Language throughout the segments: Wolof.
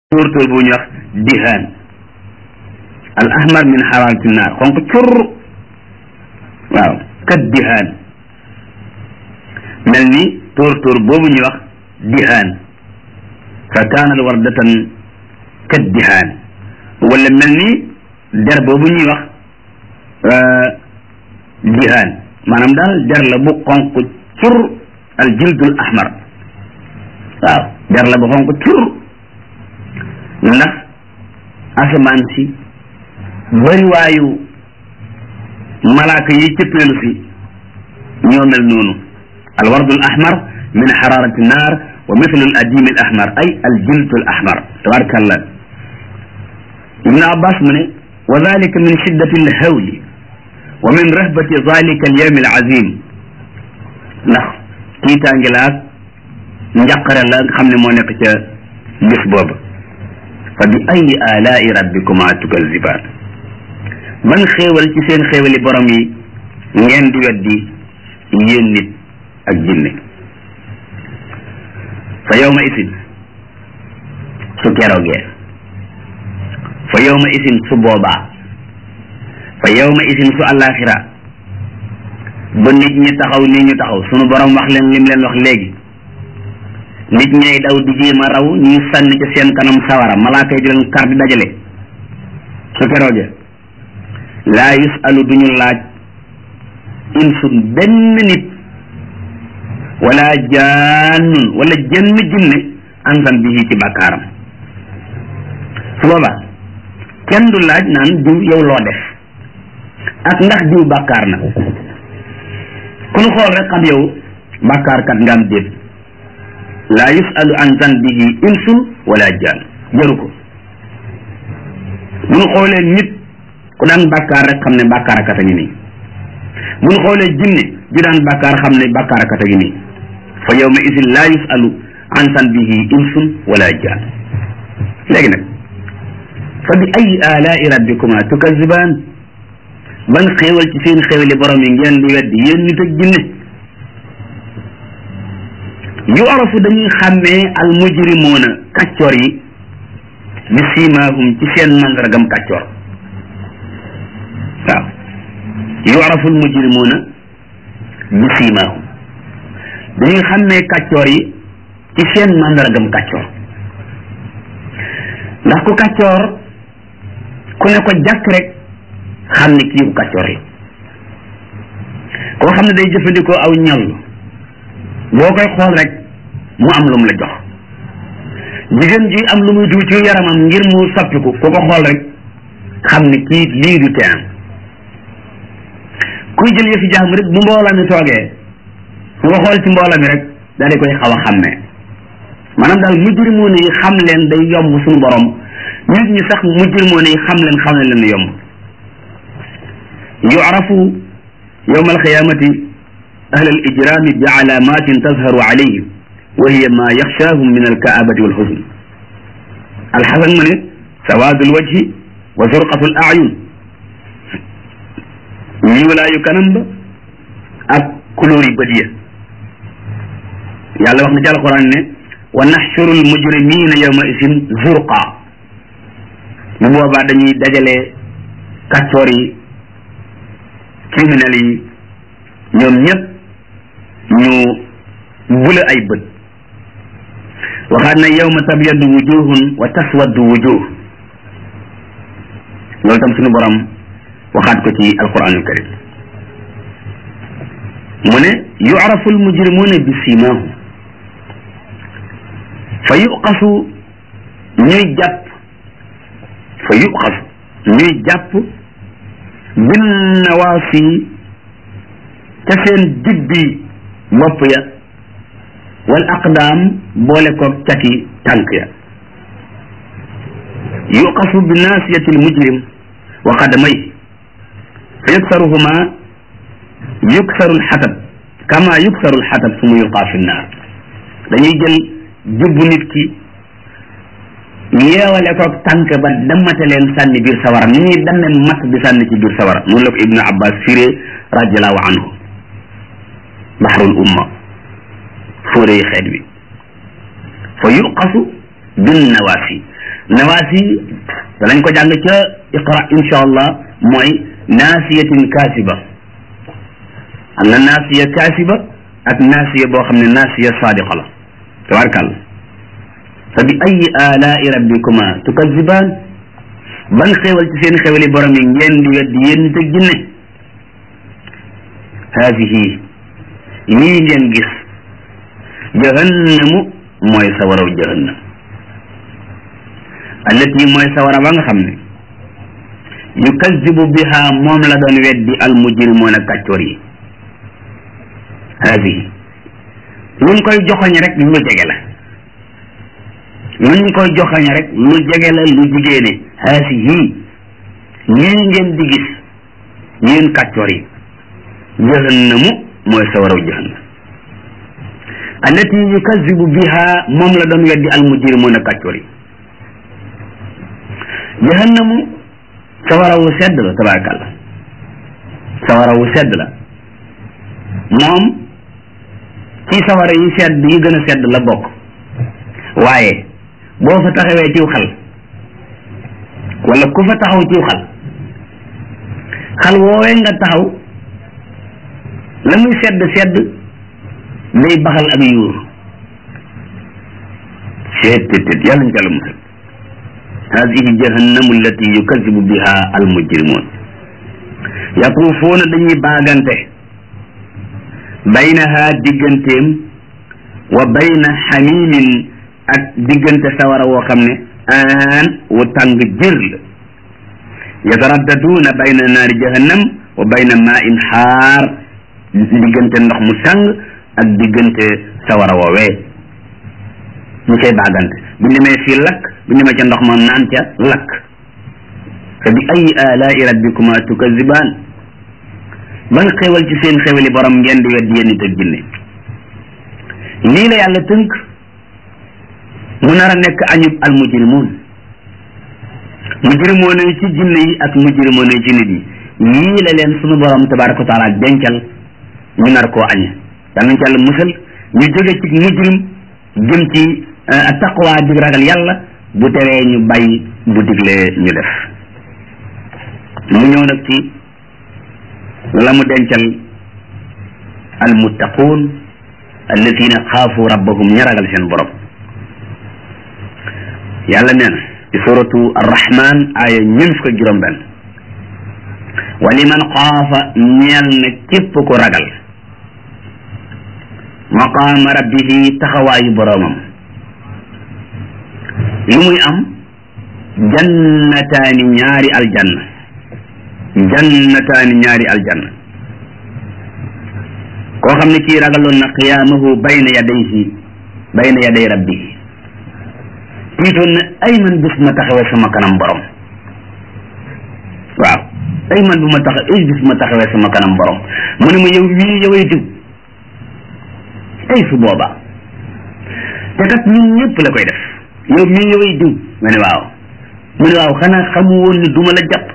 tóortóor bu ñuy wax dihaan al ahmar min xaraarati naar xonq cur waaw kat dihaan mel ni tóortóor boobu ñuy wax dihaan fa kaanat wardatan kat dihaan wala mel ni der boobu ñuy wax dihaan maanaam daal der la bu xonq cur al jildul ahmar waaw der la bu xonq cur ndax asamaan si bariwaayu malaaka yi cëppeelu si ñoo mel noonu alwardu al ahmar min xararati naar wa mithlu al adim al ahmar ay al jilt al ahmar tabarakallah ibnu abbas mu ne wa dalika min shiddati al hawli wa min rahbati dalika al yawm al azim ndax tiitaangi laak njaqare la nga xam ne moo nekk ca bis boobu fa bi ayi alaai rabbikuma tukazibaan ban xéewal ci seen xéewali borom yi ngeen di weddi yéen nit ak jinne fa yawma isin su keroogee fa yawma isin su boobaa fa yawma isin su àllaaxira ba nit ñi taxaw ni ñu taxaw sunu borom wax leen lim leen wax léegi nit ñay daw di jéem a raw ñuy sànni ci seen kanam sawara malaaka yi di leen kar di dajale su kerooge laa yusalu duñu laaj insun benn nit wala jaannun wala jenn jinne ansan bihi ci bàkkaaram su boobaa kenn du laaj naan diw yow loo def ak ndax diw bàkkaar na ku nu xool rek xam yow bàkkaarkat nga am déet laa yusalu an zanbihi insun wala jaan jaru ko bu ñu xoolee nit ku daan bàkkaar rek xam ne bàkkaarakat a ngi nii bu ñu xoolee jinne ju daan bàkkaar xam ne bàkkaarakat a ngi nii fa yawma isin laa yusalu an zanbihi insun wala jaan léegi nag fa bi ay alaai rabbikuma tukazibaan ban xéewal ci seen xéewali borom yi ngeen di weddi yéen nit ak jinne yu'rafu dañuy xàmmee al mujrimuuna kàccoor yi bi siimaahum ci seen mandargam kàccoor waaw yu'rafu al mujrimuuna bi siimaahum dañuy xàmmee kàccoor yi ci seen mandargam kàccoor ndax ku kàccoor ku ne ko jàkk rek xam ne kii ku kàccoor la koo xam ne day jëfandikoo aw ñal boo koy xool rek mu am lu mu la jox jigéen ji am lu muy diw ci yaramam ngir mu soppiku ku ko xool rek xam ne kii lii du teen kuy jël yëfi jàmm rek bu mbooloo mi toogee ku ko xool ci mbooloo mi rek daal di koy xaw a xàmmee maanaam daal mujrimoon yi xam leen day yomb suñu borom nit ñi sax mujrimoon yi xam leen xam ne leen yomb yu'rafu yawma alqiyamati ahla al ijrami bi alamatin tazharu alayhim wa hiya ma yaxshaahum min alkaabati walxusn alxasan mu ne sawaadu alwajhi wa zurqatu al ayun ñuulaayu kanam ba ak couleur yi bët ya yàlla wax na ci alquran ne wa naxshuru almujrimina yawma isin zurqa bu boobaa dañuy dajale kàccoor yi criminel yi ñoom ñëpp ñu bula ay bët waxaat na yawma tabyaddu wujuhun wa taswaddu wujuh loolu tam suñu borom waxaat ko ci alquranul karim mu ne yu'rafu almujrimuna bi simahum fa yuqasu ñuy jàpp fa yuqasu ñuy jàpp bin nawaasi ca seen digbi bopp ya wal aqdaam boole ko cati tànk ya yuqasu bi naasiyati almujrim wa qadamay fa yuksaruhuma yuksaru alxatab kama yuksaru alxatab suma yulqaa fi nnaar dañuy jël jubbu nit ki yeewale ko tànk ba dammate leen sànni biir sawara ni ñuy damme mat di sànni ci biir sawara noonu la ko ibnu abbas firee radiallahu anhu bahrul umma fóore yi xeet wi fa yuqasu bin nawaasi nawaasi danañ ko jàng ca iqra insha allah mooy naasiyatin kaasiba am na naasiya kaasiba ak naasiya boo xam ne naasiya saadiqa la tabarkàlla fa bi ayi alaai rabbikuma tukazibaan ban xéewal ci seen xéewali borom yi ngeen di weddi yéen nit ak jinne haadihi yii ngeen gis jahannamu mooy sawaraw jahannam allati mooy sawara ba nga xam ne yukazibu biha moom la doon weddi al mujrimoon ak kàccoor yi haadihi luñ koy joxoñ rek lu jege la luñ koy joxoñ rek lu jege la lu jigéene haadihi lii ngeen di gis yéen kàccoor yi jahannamu mooy sawaraw jahannam allati yukazibu biha moom la doon weddi al mujrimoon ak kàccoor yi jahannamu sawara wu sedd la tabarakallah sawara wu sedd la moom ci sawara yi sedd yi gën a sedd la bokk waaye boo fa taxawee ciw xal wala ku fa taxaw ciw xal xal woowee nga taxaw la muy sedd sedd day baxal ak yuur seet tet tet yàlla ñu jàll musal hadihi jahannamu allati yukazibu biha almujrimun yatuufuuna dañuy baagante baynaha digganteem wa bayna xamimin ak diggante sawara woo xam ne aan wu tàng jër la yataraddaduuna bayna naari jahannam wa bayna maa in xaar diggante ndox mu tàng ak diggante sawara woowee ñu koy baagante bu demee fii lakk bu demee ca ndox ma naan ca lakk fa bi ayi alaai rabbikuma tukazibaan ban xewal ci seen xewali borom ngeen di weddi yéen nit ak jinne lii la yàlla tënk mu nar a nekk añub al mujrimuun mujrimoon yi ci jinne yi ak mujrimoon yi ci nit yi yii la leen sunu borom tabaraka wa taala dencal ñu nar koo añe danañ ci yàlla musal ñu jóge ci mujrim jëm ci taqwa di ragal yàlla bu teree ñu bàyyi bu diglee ñu def mu ñëw nag ci la mu dencal almuttaquun alladina xaafu rabbahum ña ragal seen borom yàlla nee na ci suratu arrahman aaya ñun fukk ak juróom benn wa liman xaafa ñeel na képp ku ragal maqaama rabbihi taxawaayu boroomam lu muy am jannataani ñaari aljanna jannataani ñaari aljanna koo xam ne kii ragaloon na qiyaamahu bayna yadayhi bayna yaday rabbihi tiitoon na ay man bis ma taxawee sama kanam borom waaw ay man bu ma tax ay bis ma taxawee sama kanam borom mu ne ma yow mii yoway diw ay su boobaa te kat ñun ñëpp la koy def yow mii yoway diw ma ne waaw mu ne waaw xanaa xamu woon ni duma la jàpp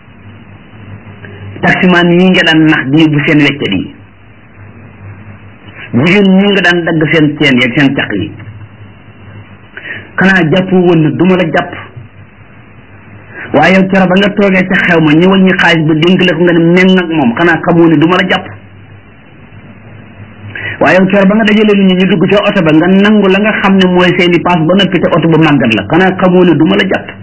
taximaan ñii nga daan nax di bu seen weccat yi jigéen ñii nga daan dagg seen ceen yeeg seen caq yi xanaa jàpp woon ni duma la jàpp waaye yow coro ba nga toogee ca xew ma ñu wàññi xaalis ba dénk la ko nga ne meng ak moom xanaa xamoo ni duma la jàpp waaye yow coro ba nga dajale nit ñi ñu dugg ca oto ba nga nangu la nga xam ne mooy seeni paas ba noppi te oto ba màggat la xanaa xamoo ni duma la jàpp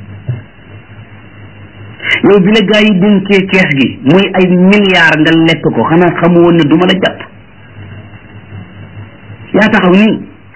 yow bi la gaa yi dénkee kees gi muy ay milliards nga lekk ko xanaa xamu woon ne duma la jàpp yaa taxaw nii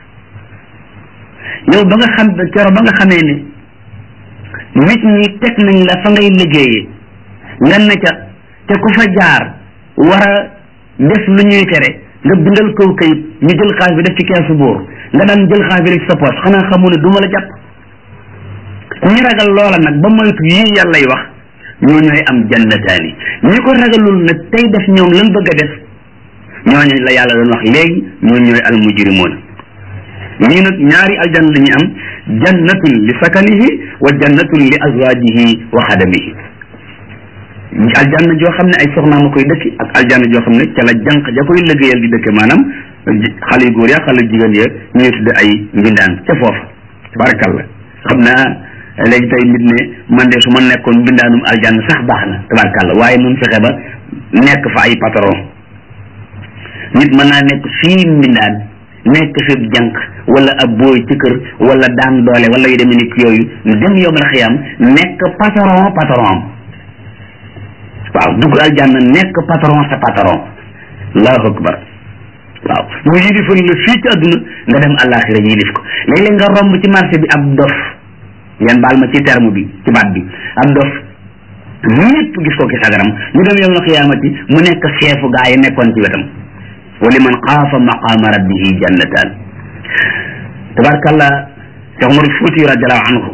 yow ba nga xam kero ba nga xamee ne nit ñi teg nañ la fa ngay liggéeyee nga ne ca te ku fa jaar war a def lu ñuy tere nga bindal kaw kayit ñu jël xaalis bi def ci keesu bóor nga daan jël xaalis bi rek sa poche xanaa xamu ne duma la jàpp ñi ragal loola nag ba moytu yii yàllay wax ñoo ñooy am jannataani ñi ko ragalul nag tey def ñoom lan bëgg a def ñooñu la yàlla doon wax léegi ñoo ñooy al mujrimoon ñii nag ñaari aljanna la ñu am jannatun li sakanihi wa jannatun li azwajihi wa xadamihi aljanna joo xam ne ay soxnaam a koy dëkki ak aljanna joo xam ne ca la jànq ja koy liggéeyal di dëkke maanaam xale yu góor ya xale jigéen ya ñuy tudde ay mbindaan ca foofa tabarakallah xam naa léegi tey nit ne man de su ma nekkoon bindaanum aljanna sax baax na tabarkàlla waaye nun fexe ba nekk fa ay patron nit mën naa nekk fii mbindaan nekk fi jànq wala ab booy ci kër wala daan doole wala yu demee ni yooyu dem yowmal xiyam nekk patron patron waaw dugg aljanna nekk patron sa patron allahu akbar waaw mu yilifal la fii ci àdduna nga dem àllaaxira yilif ko léeg-léeg nga romb ci marché bi ab dof ngeen baal ma ci terme bi ci baat bi ab dof ñëpp gis ko ki sagaram ñu dem yowmal xiyaamati mu nekk xeefu gaa yi nekkoon ci wetam wa liman xaafa maqaama rabbihi jannataan tabarkalla Cheikh Umar Fuuti radiallahu anhu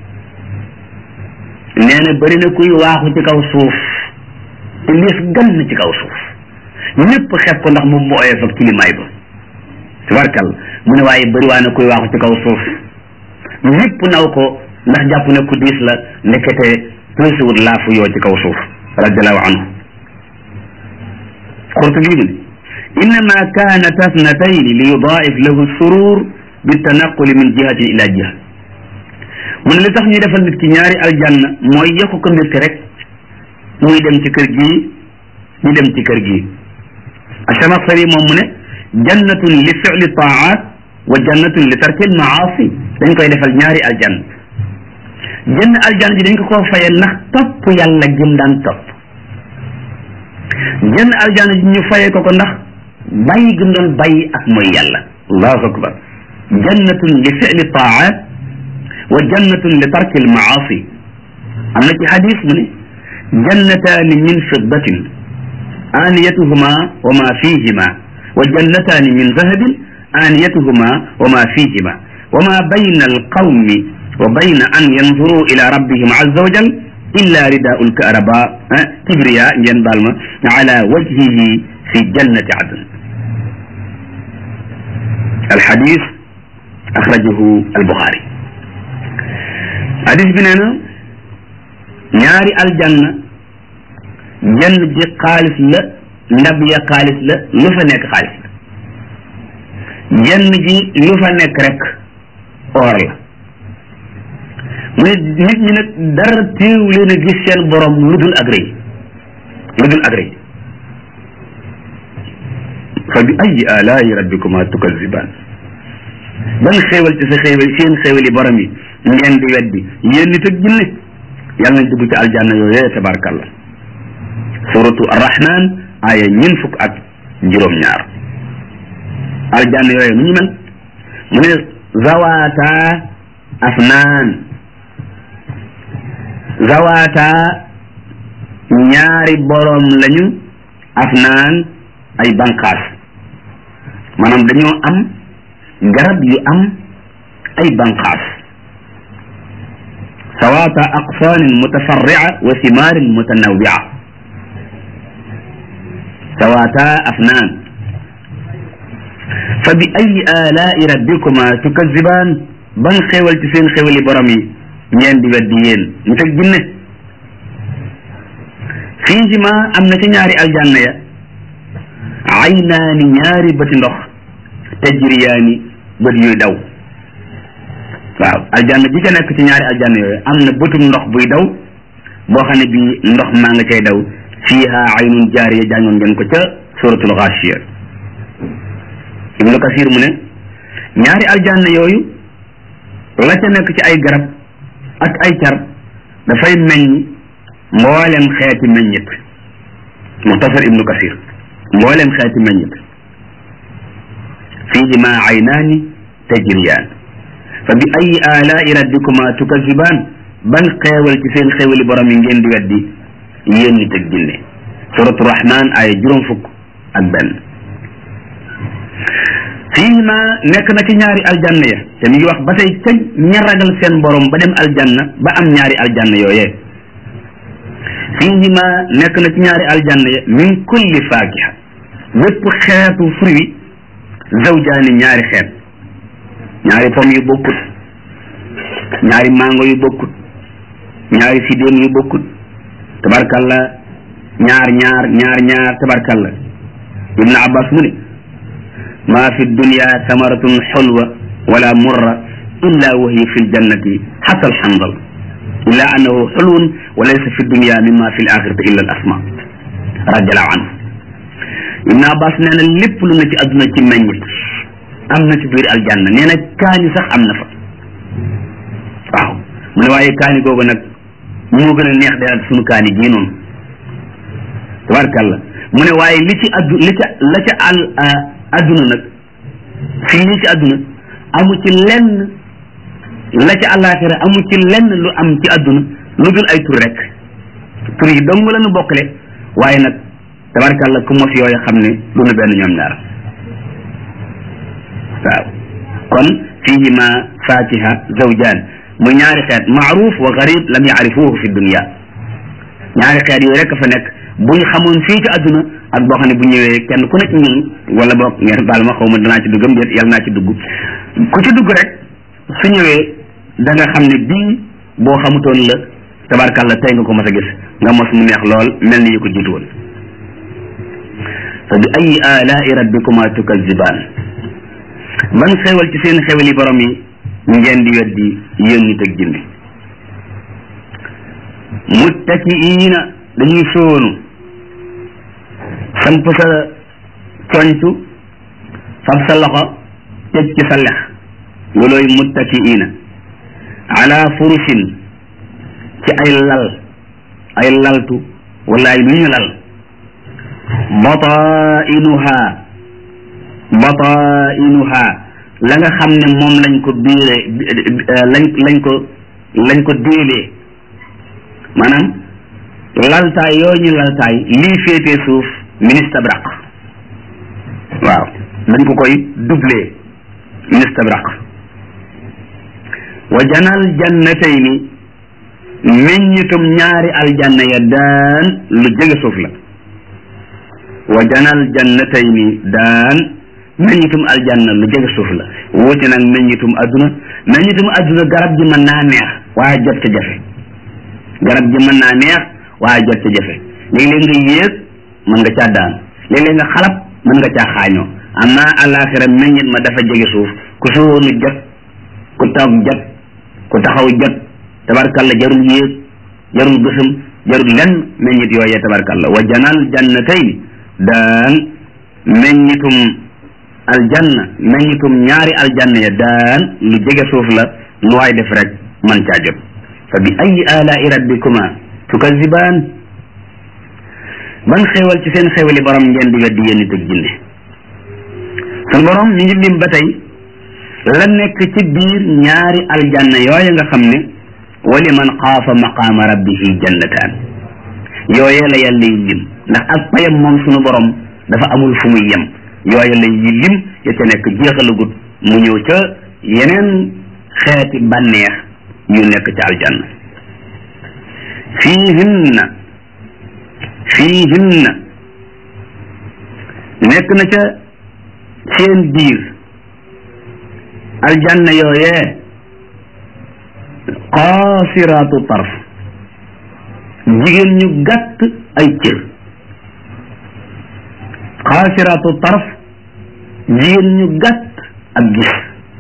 nee na bëri na kuy waaxu ci kaw suuf te liis gann ci kaw suuf ñëpp xeeb ko ndax moom mu oyof ak kilimaay ba tabarkalla mu ne waaye bëri waa na kuy waaxu ci kaw suuf ñëpp naw ko ndax jàpp ne ku diis la ndekete tuusiwut laafu yoo ci kaw suuf radiallahu anhu Qurtubi mu ne innama kaanat asnatayni li yudaif lahu surur bitanaquli min jihatin ila jiha mu ne li tax ñu defal nit ki ñaari aljanna mooy yokk ko mbégte rek muy dem ci kër gii ñu dem ci kër gii Achamaxsari moom mu ne jannatun li fili taat wa jannatun li tarki almaasi dañ koy defal ñaari aljanna jënn aljanna ji dañ ko koo faye ndax topp yàlla gim daan topp jënn aljanna ji ñu faye ko ko ndax bàyyi gëm doon bàyyi ak mooy yàlla allahu akbar jannatun li fili taat wa jannatun li tarki almaasi am na ci xadis mu ne jannataani min fiddatin aaniyatuhuma wa ma fihima wa jannataani min zahabin aaniyatuhuma wa ma fihima wa ma bayna alqawmi wa bayna an yanzuru ila rabbihim azza wa jal illa ridaau lkaraba kibriya ngeen baal ma ala wajhihi fi jannati adn alxadis axrajahu albuxaari hadis bi nee na ñaari aljanna jenn ji xaalis la ndab ya xaalis la lu fa nekk xaalis la jenn ji lu fa nekk rek or la mu ne nit ñi nag dara téew leen a gis seen borom lu dul ak rëy lu dul ak rëy fa bi ayi alaayi rabbikuma tukazibaan ban xéewal ci sa xéewal seen xéewal yi borom yi ngeen di weddi yéen nit ak jinne yàlla nañ dugg ci aljanna yooyee tabarkalla suratu arrahman aya ñin fukk ak juróom-ñaar aljanna yooyu nu ñu mel mu ne zawata afnaan zawata ñaari borom lañu afnaan ay banqaas maanaam dañoo am garab yu am ay banqaas sawata aqsaanin mutafarria wa thimaarin mutanawia sawata afnaan fa bi ayi alaai rabbikuma tukazibaan ban xéewal ci seen xéewali borom yi ngeen di weddi yéen ñu teg jinne fiihima am na ci ñaari aljanna ya aynaani ñaari bëti ndox tajriyaani bët yuy daw waaw aljanna ji ca nekk ci ñaari aljanna yooyu am na bëtum ndox buy daw boo xam ne bii ndox maa nga cay daw fiiha aynun jaariya jàngoon ngeen ko ca suratul Gaashiya ibnu kasir mu ne ñaari aljanna yooyu la ca nekk ci ay garab ak ay car dafay meññ mboolem xeeti meññit muxtasar ibnu kasir mboolem xeeti meññit fiihima aynaani tajriyaan fa bi ayi alaai rabbikuma tukazibaan ban xeewal ci seen xeewali borom yi ngeen di weddi yéen nit ak jinne suratu rahman ay juróom fukk ak benn fiihima nekk na ci ñaari aljanna ya te mi ngi wax ba tey kañ ña ragal seen borom ba dem aljanna ba am ñaari aljanna yooyee fiihima nekk na ci ñaari aljanna ya min kulli faakiha bépp xeetu fruit zawjaani ñaari xeet ñaari pomme yu bokkut ñaari mango yu bokkut ñaari sidéem yu bokkut tabarkalla ñaar ñaar ñaar ñaar tabarkalla ibnu abbas mu ne ma fi dunya samaratun xulwa wala murra illa wa hiya fi ljannati xata alxandal illa annahu xulwun wa laysa fi dunya mimma fi l axirati illa al asma radiallahu anhu ibn abbas nee na lépp lu na ci adduna ci meññit am na ci biir aljanna nee na kaani sax am na fa waaw mu ne waaye kaani googu nag moo gën a neex de ak sunu kaani gii noonu tabarkàlla mu ne waaye li ci addu li ca la ca al adduna nag fii li ci adduna amu ci lenn la ca àllaaxira amu ci lenn lu am ci adduna lu dul ay tur rek tur yi dong la nu bokkale waaye nag tabarkàlla ku mos yooyu xam ne lu nu benn ñoom ñaar waaw kon fihima fatiha zawjaan mu ñaari xeet maaruf wa garib lam yaarifuhu fi dunia ñaari xeet yooyu rek fa nekk bu ñu xamoon fii ci adduna ak boo xam ne bu ñëwee kenn ku nekk ñun wala boog ngeen baal ma xaw ma danaa ci duggam déet yàlla naa ci dugg ku ci dugg rek su ñëwee da nga xam ne bii boo xamutoon la tabarkàlla tey nga ko mas a gis nga mos mu neex lool mel ni yu ko jiitu woon fa bi ayi alaai rabbikuma tukazibaan ban xewal ci seen xewal yi borom yi ngeen di weddi yéen nit ak jinne muttakiina dañuy sóonu samp sa coñtu fab sa loxo teg ci sa lex loolooy muttakiina ala furusin ci ay lal ay laltu wala ay lu ñu lal batainuha batainuha la nga xam ne moom lañ ko biire lañ lañ ko lañ ko déelee maanaam laltaay yooyu ñu laltaay lii féetee suuf ministabraq waaw dañ ko koy doublé ministabraq wa janal jannatayni meññitum ñaari aljanna ya daan lu jege suuf la wa janal jannatayni daan meññitum aljanna lu jege suuf la wuute nag meññitum adduna meññitum adduna garab gi mën naa neex waaye jot ca jafe garab gi mën naa neex waaye jot ca jafe léeg-léeg nga yéeg mën nga caa daan léeg-léeg nga xalab mën nga caa xaañoo amma alaxira meññit ma dafa jege suuf ku sóonu jot ku toog jot ku taxaw jot tabarkalla jarul yéeg jarul gësëm jarul lenn meññit yooyee tabarkalla wa janal jannatayni daan meññitum aljanna meññitum ñaari aljanna ya daan lu jege suuf la lu waay def rek man caa jot fa bi ayi alaai rabbikuma tukazibaan ban xewal ci seen xewali borom ngeen di weddi yéen nit ak jinne sun borom mi ngi lim ba tey la nekk ci biir ñaari aljanna yooya nga xam ne wali man xaafa maqaama rabbihi jannataan yooyee la yàlla yi lim ndax ak payam moom sunu borom dafa amul fu muy yem yooya la yi lim ya ca nekk jeexalagut mu ñëw ca yeneen xeeti bànneex yu nekk ca aljanna fiihinna fiihinna nekk na ca seen biir aljanna yooyee qaasiraatu tarf jigéen ñu gàtt ay cër qaasiraatu tarf jigéen ñu gàtt ak gis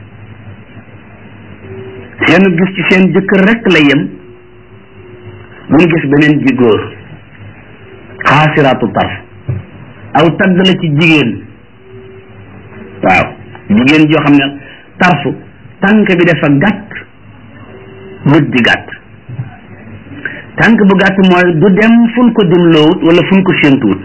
seen gis ci seen jëkkër rekk la yem bu ñu gis beneen ji góor qaasiraatu tarf aw tagg la ci jigéen waaw jigéen joo xam ne tarfu tànk bi dafa gàtt bët di gàtt tànk bu gàtt mooy du dem fun ko dimloowut wala fun ko séentuwut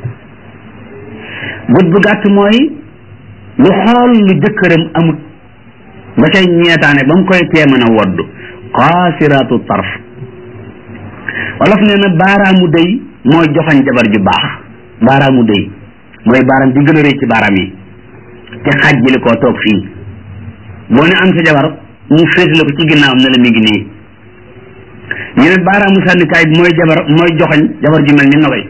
bët bu gàtt mooy lu xool lu jëkkëram amut ba cay ñeetaane ba mu koy tee mën a woddu qaasiraatu tarf wolof nee na baaraamu dëy mooy joxañ jabar ju baax baaraamu dëy mooy baaraam bi gën a rëy ci baaraam yi te xajjali koo toog fii boo ne am sa jabar mu féetale ko ci ginnaawam ne la mi ngi nii ñu ne baaraamu sànnikaay bi mooy jabar mooy joxañ jabar ju mel ni nogay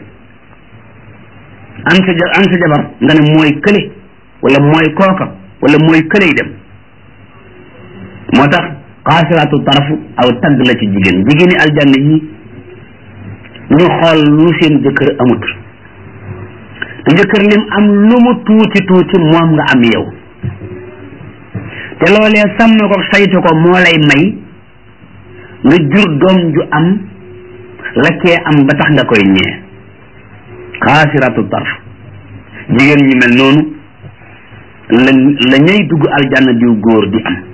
am sa am sa jabar nga ne mooy kële wala mooy kooka wala mooy kële dem moo tax xaasiraatu tarafu aw tagg la ci jigéen jigéeni aljanna yi ñu xool lu seen jëkkër amut te jëkkër lim am lu mu tuuti tuuti moom nga am yow te loolee sàmm ko saytu ko moo lay may nga jur doom ju am la kee am ba tax nga koy ñee xaasiratu tarf jigéen ñu mel noonu la la ñay dugg aljanna diw góor di am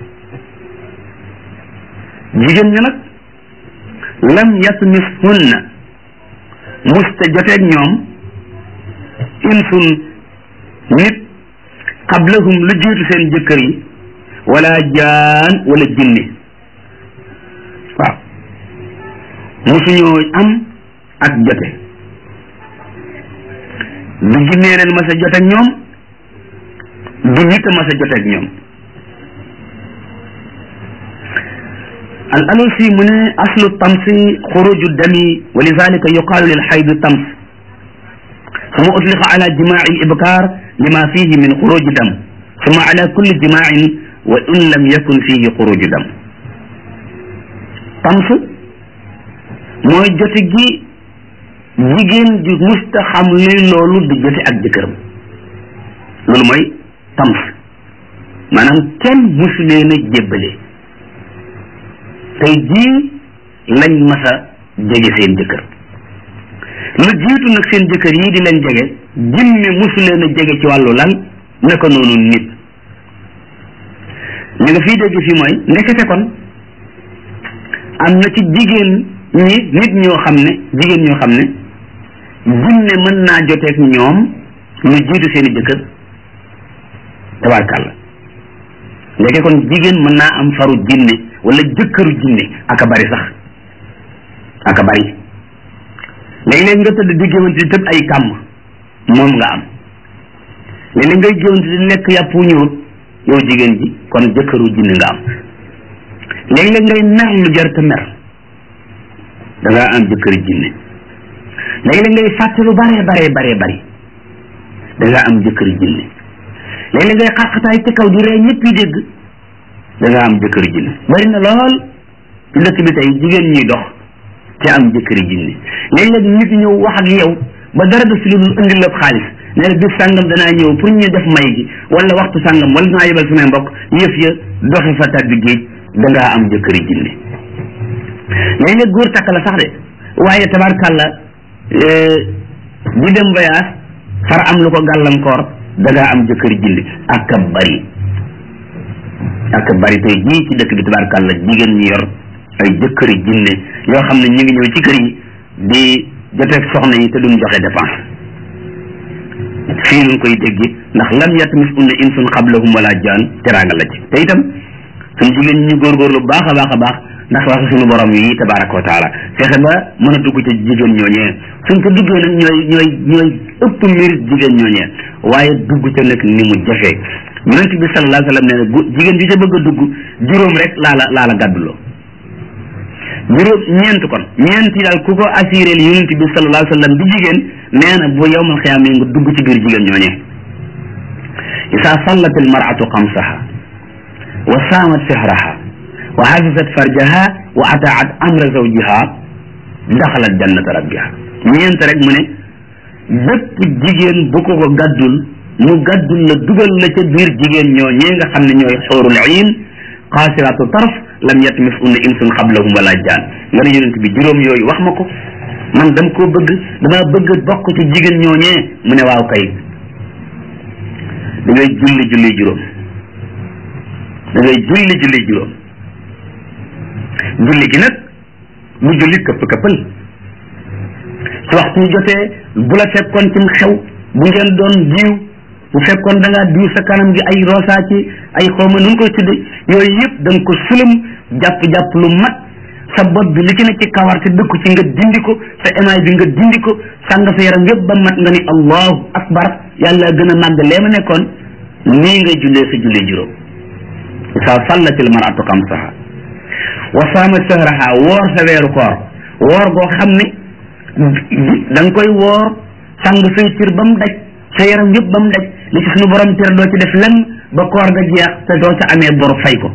jigéen ña nag lam yatmishunna musta joteeg ñoom insun nit qablahum lu jiitu seen jëkkër yi wala jaan wala jinne waaw musuñoo am ak jote du jinnee leen mas a joteeg ñoom du nit a mas a joteeg ñoom al alusi mu ne aslu tamsi xuruju dami wa lidalika yuqaalu lil xaydi tams suma utliqa ala jimaaci l ibkaar lima fihi min xuruji dam suma ala kulli jimaacin wa in lam yakun fihi xuruju dam tams mooy jote gi jigéen ju musta xam luy loolu di jote ak jëkkëram loolu mooy tams maanaam kenn musu leen a jébbale tey jii lañ mas a jege seen jëkkër lu jiitu nag seen jëkkër yii di leen jege jinne musu leen a jege ci wàllu lan naka noonu nit li nga fii dégg fii mooy ndekete kon am na ci jigéen ñi nit ñoo xam ne jigéen ñoo xam ne jinne mën naa joteeg ñoom lu jiitu seeni jëkkër tabarkàlla léegi kon jigéen mën naa am faru jinne wala jëkkëru jinne aka bari sax aka bari léeg-léeg nga tëdd di géwante di tëb ay kàmm moom nga am léeg-léeg ngay géwante di lekk yàpp wu ñëwut yow jigéen ji kon jëkkëru jinne nga am léeg-léeg ngay mer lu jar te mer da ngaa am jëkkëru jinne léeg-léeg ngay fàtte lu bare bare bare bari da ngaa am jëkkëru jinne léeg-léeg ngay xaqataay ci kaw di ree ñëpp yi dégg da nga am jëkkëri jinne bari na lool ci dëkk bi tey jigéen ñuy dox te am jëkkëri jinne léeg-léeg nit ñëw wax ak yow ba dara def si lu dul indi la xaalis ne la bis sàngam danaa ñëw pour ñu def may gi wala waxtu sàngam wala dinaa yebal samay mbokk yëf ya doxe fa tàbbi géej da ngaa am jëkkëri jinne léeg-léeg góor takk la sax de waaye tabarkàlla di dem voyage far am lu ko gàllankoor da ngaa am jëkkëri jinne ak a bari ak bari tey jii ci dëkk bi tabaarkàlla jigéen ñi yor ay jëkkëri jinne yoo xam ne ñu ngi ñëw ci kër yi di joteeg soxna yi te duñ joxe dépense fii ñu koy dégg ndax lam yatmis unna insun qablahum wala jaan teraanga la ci te itam suñ jigéen ñi góorgóorlu baax a baax a baax ndax wax suñu borom yi tabaraka wa taala fexe ba mën a dugg ci jigéen ñooñee suñ ko duggee nag ñooy ñooy ñooy ëpp mérite jigéen ñooñee waaye dugg ca nag ni mu jafee yonent bi sallallahu alayhi wa sallam nee na gu jigéen bi ca bëgg a dugg juróom rek laa la laa la gàdduloo juróom ñeent kon ñeent yi daal ku ko assuré li yonent bi sallallahu alayhi wa sallam bi jigéen nee na bu yowmal xiyaam yi nga dugg ci biir jigéen ñooñee isa sallat al maratu xamsaha wa saamat sihraha wa hafizat farjaha wa ataat amra zawjiha daxalat jannata rabbiha ñeent rek mu ne bépp jigéen bu ko ko gàddul mu gàddul la dugal la ca biir jigéen ñoo ñee nga xam ne ñooy xoorul iin xaasiraatu tarf lam yatmis unna insun xablahum wala jaan nga ne yonent bi juróom yooyu wax ma ko man dama koo bëgg damaa bëgg bokk ci jigéen ñoo ñee mu ne waaw kay da ngay julli julli juróom da ngay julli julli juróom julli gi nag mu julli këpp këppal su waxtu jotee bu la fekkoon cim xew bu ngeen doon jiw bu fekkoon da ngaa diw sa kanam gi ay rosa ci ay xawma nu koy tudde yooyu yëpp da nga ko sulum jàpp-jàpp lu mat sa bopp bi li ci ne ci kawar te dëkku ci nga dindi ko sa émail bi nga dindi ko sàng sa yaram yëpp ba mat nga ni allahu akbar yàlla gën a màgg lee ma nekkoon nii ngay jullee sa julli juróom sa sallatil maratu xamsaha wa saama sahraha woor sa weeru koor woor goo xam ne da nga koy woor sàng say cër ba mu daj sa yaram yëpp ba mu daj li ci suñu borom tere doo ci def lenn ba koor ga jeex te doo ca amee bor fay ko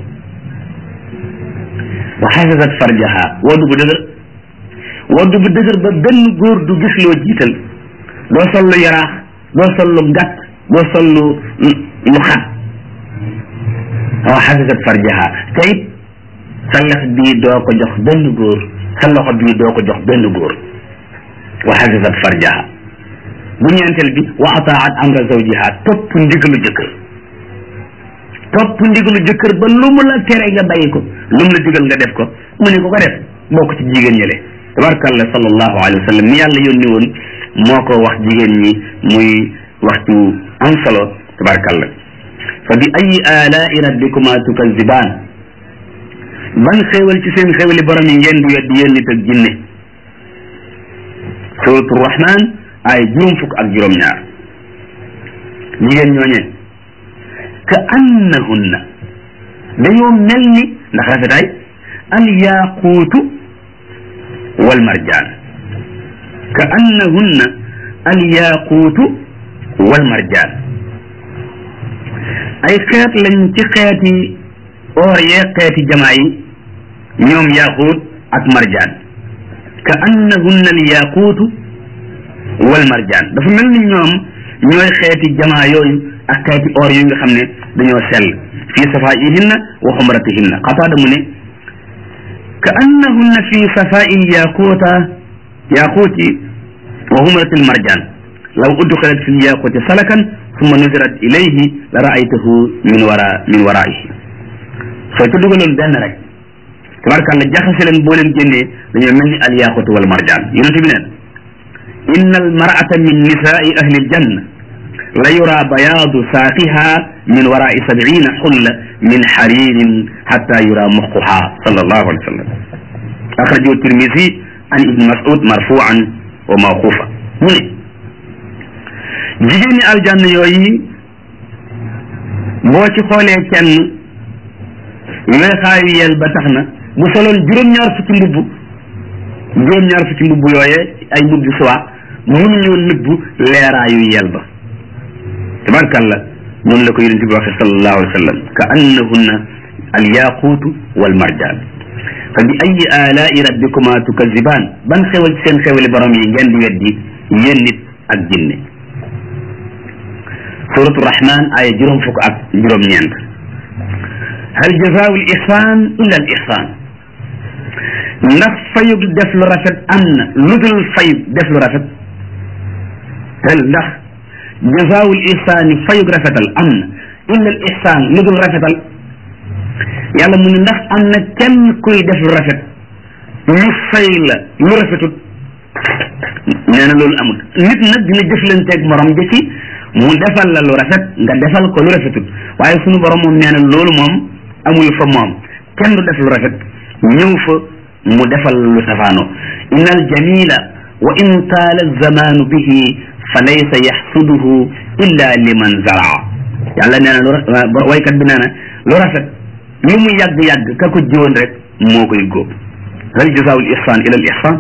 wa xafisat farjaha woddu bu dëgër woddu bu dëgër ba benn góor du gis loo jiital doo sol lu yaraax doo sol lu gàtt doo sol lu lu xat wa xafisat farjaha te it sa lex bii doo ko jox benn góor sa loxo bii doo ko jox benn góor wa xafisat farjaha bu ñeenteel bi wa ataat amra zawjiha topp ndigalu jëkkër topp ndigalu jëkkër ba lu mu la tere nga bàyyi ko lu mu la digal nga def ko mu ne ko ko def bokk ci jigéen ñële tabarkalla sallallahu alayhi wa sallam mi yàlla yónni woon moo ko wax jigéen ñi muy waxtu am solo tabarkalla fa bi ayi alaai rabbikuma tukazibaan ban xéewal ci seen xéewali borom yi ngeen di weddi yéen nit ak jinne suratu rahman ay juróom fukk ak juróom ñaar jigéen ñooñee ka annahunna dañoo mel ni ndax rafetaay al yaquutu wal marjaan ka annahunna al yaquutu wal marjaan ay xeet lañ ci xeeti or yee xeeti jamaa yi ñoom yaquut ak marjaan ka annahunna al yaquutu wal marjaan dafa mel ni ñoom ñooy xeeti jamaa yooyu ak xeeti or yu nga xam ne dañoo sell fii safaihinna wa xumratihinna xataada mu ne ka annahunna fi safail yaquuta yaquuti wa xumrati lmarjaan law udxilat fi lyaquuti salakan summa nuzirat ilayhi la raaytahu min wara min waraihi soo ca dugaloon benn rek tabarkàlla jaxase leen boo leen génnee dañoo mel ni al yaquutu wal marjaan yonente bi neen inna almarata min nisaai ahli aljanna la yura bayaadu saaqiha min warai sabina xulla min xaririn xatta yura muxuha sallallahu alayhi wa sallam axrajahu tirmisi an ibni masud marfuan wa mawqufa mu ne jigéen ñi aljanna yooyu boo ci xoolee kenn weexaayu yel ba tax na bu soloon juróom-ñaar fukki mbubb juróom-ñaar fukki mbubb yooyee ay mbubbi suwa mënuñoo nëbbu leeraayu yel ba tabarkalla noonu la ko yonent bi waxe sallallahu alayhi wa sallam ka annahunna al yaquutu wal marjaan fa bi ayi alaai rabbikuma tukazibaan ban xewal ci seen xewali borom yi ngeen di weddi yéen nit ak jinne suratu rahman aya juróom fukk ak juróom-ñeent hal jazaau l ihsan illa al ihsan ndax fayug def lu rafet am na lu dul fayug def lu rafet tel ndax jazaawul ihsaani fayug rafetal am na illa al ihsaan lu dul rafetal yàlla mu ne ndax am na kenn kuy def lu rafet ñu fay la lu rafetut nee na loolu amul nit nag dina jëflanteeg morom ja ci mu defal la lu rafet nga defal ko lu rafetut waaye sunu borom moom nee na loolu moom amul fa moom kenn du def lu rafet ñëw fa mu defal lu safaano inna al jamila wa in taala zamanu bihi fa laysa yaxsuduhu illa liman zaraa yàlla nee na lu waykat bi nee na lu rafet lu mu yàgg-yàgg ka ko jiwoon rek moo koy góob hal jazaawul ihsan ila al ihsan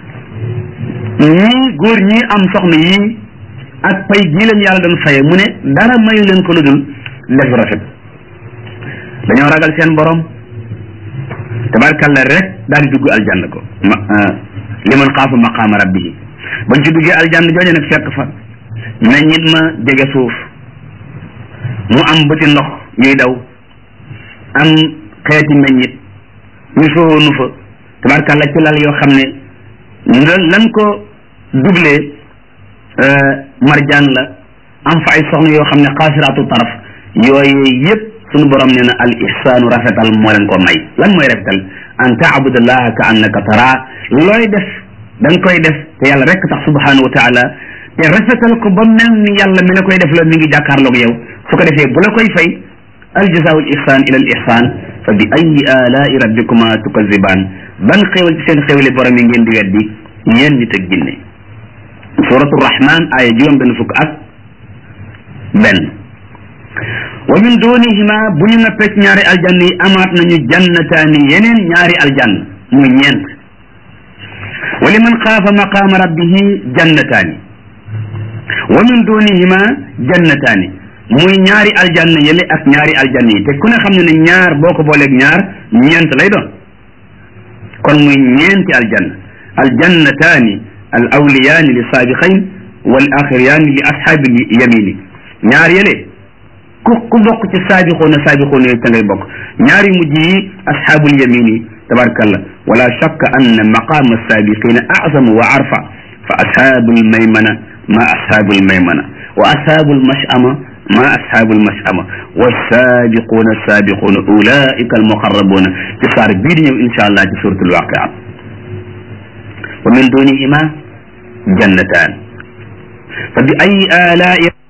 ñii góor ñii am soxna yii ak pay gii leen yàlla doon faye mu ne dara mayu leen ko lu dul def rafet dañoo ragal seen borom tabarkalla rek daal di dugg aljanna ko ma liman xaafa maqaama rabbihi bañ ci duggee aljanna jooje nag fekk fa meññit ma jege suuf mu am bëti ndox yuy daw am xeeti meññit ñu soonu fa tabarkalla ci lal yoo xam ne nga lan ko doublé marjaan la am fa ay soxna yoo xam ne xaasiraatu taraf yooyu yëpp sunu borom nee na al ihsaanu rafetal moo leen ko may lan mooy rafetal an taabudallaha ka annaka tara looy def da nga koy def te yàlla rek tax subhanahu wa taala te rafetal ko ba mel ni yàlla mi la koy def la mi ngi jàkkaarloog yow su ko defee bu la koy fay al jazaau al ihsan ila al ihsan fa bi ayi alaai rabbikuma tukazibaan ban xéewal ci seen xéewali borom yi ngeen di weddi yéen nit ak jinne suratu rahman aaya juróom benn fukk ak benn wa min dunihima bu ñu noppee ci ñaari aljann yi amaat nañu jannataani yeneen ñaari aljann muy ñeent wa liman xaafa maqaama rabbihi jannataani wa min dunihima jannataani muy ñaari aljann yële ak ñaari aljann yi te ku ne xam ne ne ñaar boo ko booleeg ñaar ñeent lay doon kon muy ñeenti aljann aljannataani al awliyaani li saabiqayn wal axiriyaani li ashaabi yamini ñaar yële ku ku bokk ci saabixoona saabixoona yooyu ca ngay bokk ñaari mujj yi asxaabul yamin yi tabarkalla wala shakka anna maqaama saabiqina azamu wa arfa fa ashaabul maymana ma ashaabul maymana wa ashaabul mashama ma ashaabul mashama wa saabiquuna saabiquuna ulaika almuqarrabuuna ci saar bii di ñëw insha allah ci suratul waqia wa min dunihima jannataan fa bi ayi alaai